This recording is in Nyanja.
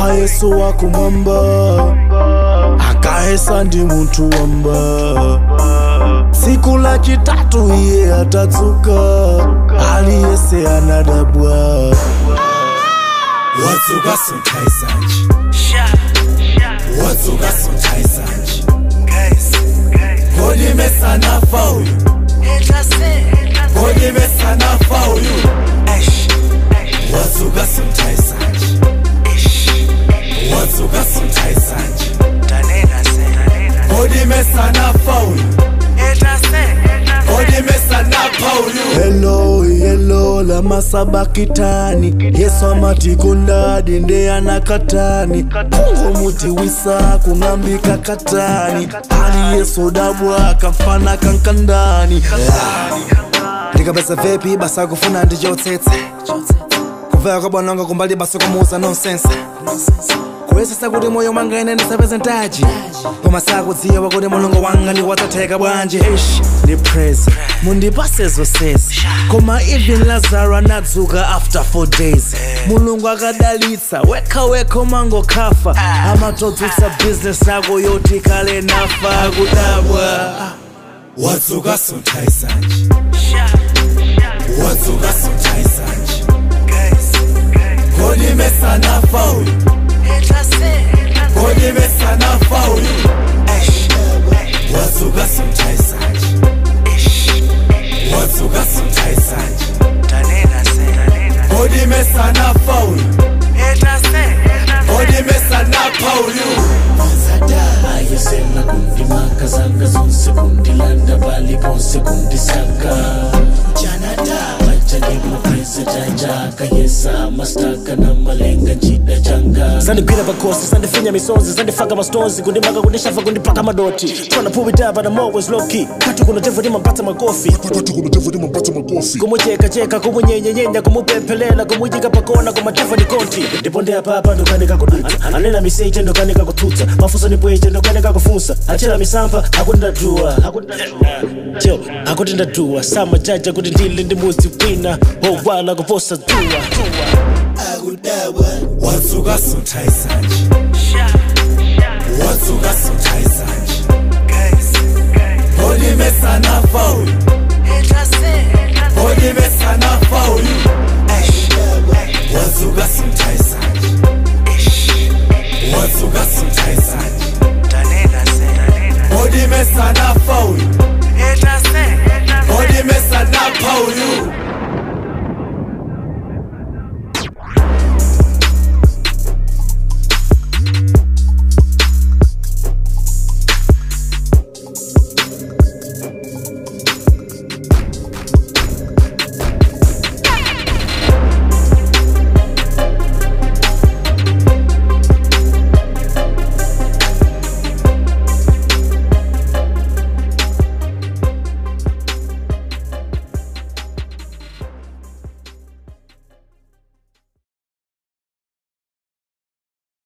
koma yesu wakumwamba akahesa ndi munthu wamba tsiku la chitatu iye atadzuka aliyese anadabwa wadzuka sunthaisanji wadzuka sunthaisanji kodi mesanafa uyu kodi mesanafa uyu wadzuka sunthaisanji wadzuka sunthaisanji kodi mesanafa uyu kodi mesanafa uyu helo yelo la masabakitani yesu amati kundadi nde anakatani kungumuti wisa kung'ambika katani ali yesu dabwa kamfana kankandani ndikapeza vepi basa kufuna ndichotsetsa kuveka kwabwananga kumbali basa kumuuza nonsense kuyesesa kuti moyo mwanga ine ndisapeze ntaji koma sakudziwa kuti mulungu wanga ndiwatsatheka bwanji ish ndi praise mundipase zonsezi koma even lazaro anadzuka after 4 days mulungu akadalitsa wekha wekha umangokhafa amatodzutsa business yako yoti kale nafa kudabwa wadzuka sunthaisanji wadzuka sunthaisanji kodi mesanafa uyu kodi mesanafa uyu wadzuka sunthaisanji wadzuka sunthaisanji kodi mesanafa uyu kodi mesanafa uyu ayesema kundimaka zanga zonse kundilanda bali ponse kundisaka majalipo presidajaka yesa mastaka na malenga njida changa zandigwira pakosi zandifinya misonzi zandifaka mastonzi kundimaka kundishafa kundipaka madoti tryna pull me down but I'm always low key kati kunotevu ndimampatsa makofi kumuchekacheka kumunyenyenyenya kumupemphelela kumuyika pakona kumatevu ni konti ndipo ndi apapa ndokanika kudutsa anena miseche ndokanika kutsutsa mafunso ni bweche ndokanika kufunsa achera misampha akuti ndadzuwa jo akuti ndadzuwa samajaja kuti ndili ndi mudzi wina wowala kuposa dzuwa wadzuka sunthaisanji wadzuka sunthaisanji kodi mesanafa uyu kodi mesanafa uyu wadzuka sunthaisanji wadzuka sunthaisanji kodi mesanafa uyu kodi mesanafa uyu